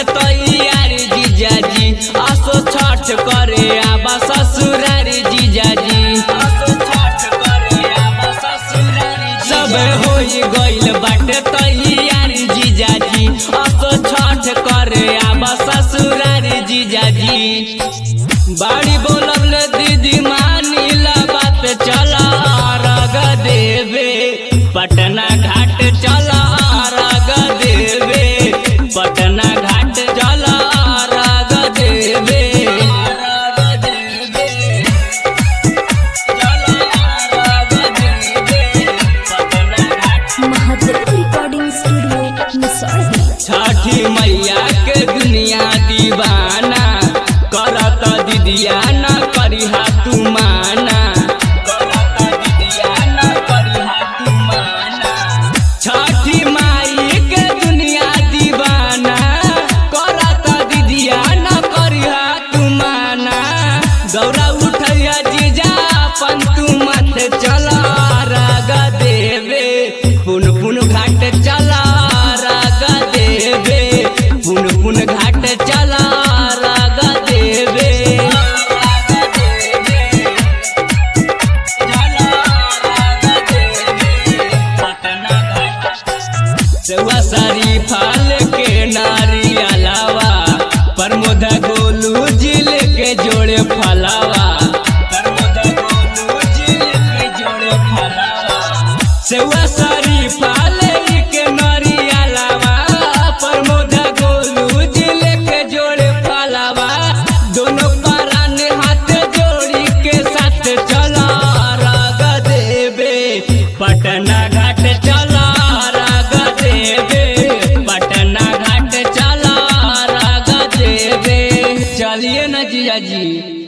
बाटे तैयार जीजाजी असो छठ करे आबा ससुरारी जीजाजी असो छठ करे आबा ससुरारी सब होई गइल बाटे तैयार जीजाजी असो छठ करे आबा ससुरारी जीजाजी बाड़ी बोलबले दीदी मानीला बात चला रग देवे पटना घाट चला रग देवे पटना घाट चला रग देवे रग देवे चला रग देवे पटना घाट महादेव रिकॉर्डिंग स्टूडियो मिसौरी छठी मैया के दुनिया दीवाना करत दीदिया न करिहा तू माना करत दीदिया न करिहा तू माना छठी माई के दुनिया दीवाना करत दीदिया न करिहा तू माना गौरा उठैया जीजा अपन तू मत चला राग देवे पुन पुन घाट चला राग देवे पुन पुन घाट चला राग देवे सेवा सारी फाल के नारी अलावा प्रमोद गोलू जिल के जोड़े फलावा प्रमोद गोलू जिल के जोड़े फलावा सेवा सारी फाल के नारी अलावा प्रमोद गोलू जिल के जोड़े फलावा दोनों पारान हाथ जोड़ी के साथ चला राग देवे पटना घाट चला राग देवे पटना घाट चला राग देवे चलिए न जिया जी